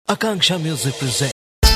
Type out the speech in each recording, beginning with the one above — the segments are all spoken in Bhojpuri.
Akanksha Music presents.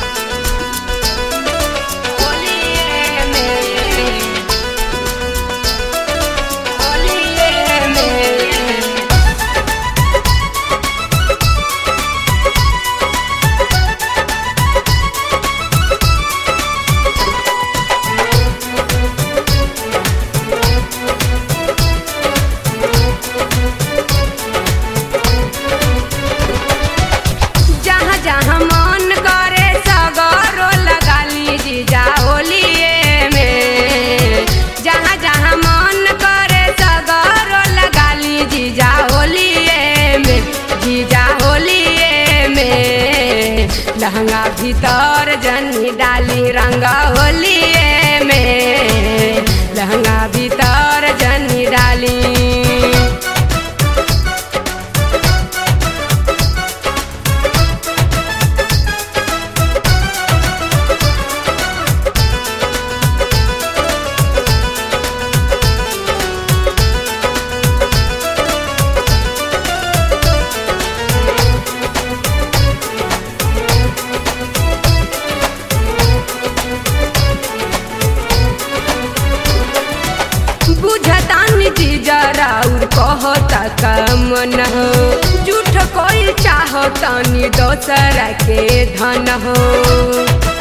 जहाँ जहाँ मन करे सगरो लगा लीजी जा होलिए में जहाँ जहाँ मन करे सगरो लगा लीजी जा होलिए में जीजा होलिए में लहंगा भीतर जनी डाली रंग होलिए में लहंगा भीतर जनी डाली बुझतानी जी जरा और कहता कम न हो झूठ कोई चाहतानी दोसर के धन हो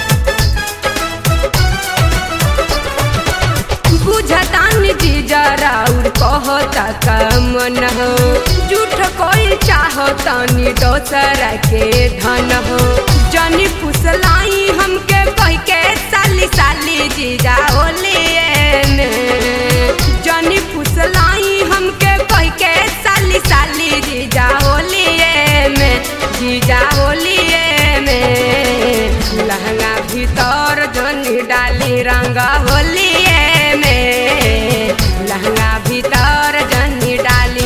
बुझतानी जी जरा और कहता कम न हो झूठ कोई चाहतानी दोसर के धन हो जनी पुसलाई हमके कह के साली साली जीजा होलिए में जनी फुसलाई हमके कह के साली साली जीजा होलिए में जीजा होलिए में लहंगा भीतर जनी डाली रंग होलिए में लहंगा भीतर जनी डाली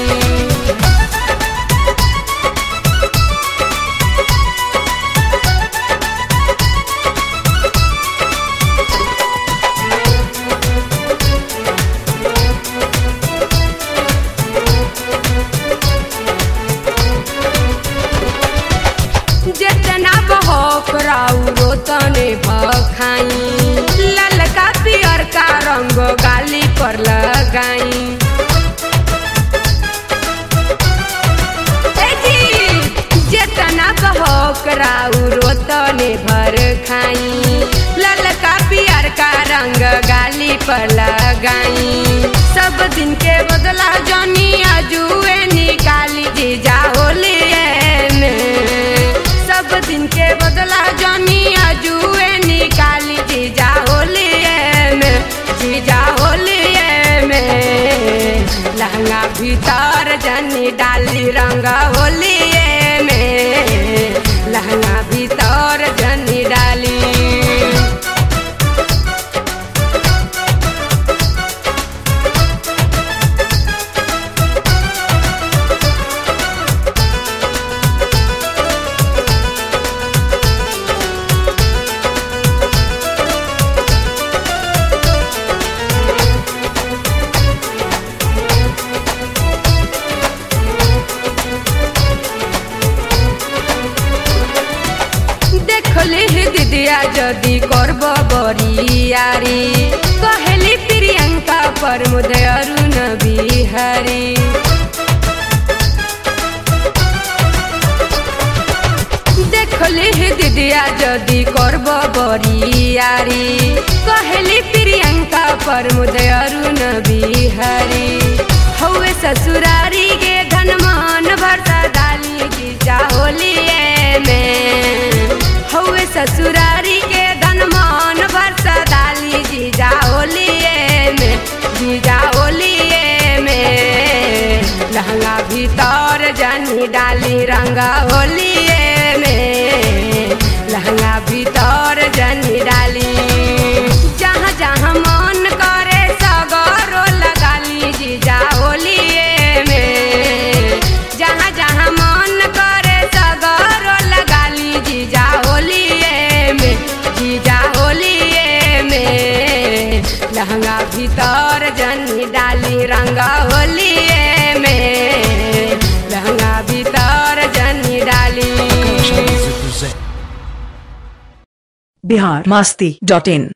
जितना बहक राउरो तने भखाई ललका पियर का रंग गाली पर लगाई ए जी, जितना बहक राउरो तने भर खाई ललका पियर का रंग गाली पर लगाई सब दिन के बदला जनी अजुए निकाली जीजा होलिए में सब दिन के बदला जनी अजुए निकाली जीजा होलिए में जीजा होलिए में लहंगा भीतर जनी डाली रंग होलिए में लहंगा भीतर जनी डाली देखले हे दिदिया जदि करब बरियारी कहली प्रियंका पर मुदे अरुण बिहारी देखले हे दिदिया जदि करब बरियारी कहली प्रियंका पर मुदे अरुण बिहारी हौवे ससुरारी के धन मान भरता डाली जीजा होलिए में हौवे ससुरारी के धन मान भरता डाली जीजा होलिए में जीजा होलिए में लहंगा भीतर जनी डाली रंगा होलिए में लहंगा भीतर जनी डाली जहाँ जहाँ मन करे सगरो लगा ली जीजा होलिए में जहाँ जहाँ मन करे सगरो लगा ली जीजा होलिए में जीजा होलिए में लहंगा भीतर जनी डाली रंगा होलिए में लहंगा भीतर जनी डाली Akanksha Music presents. present. Bihar Masti dot इन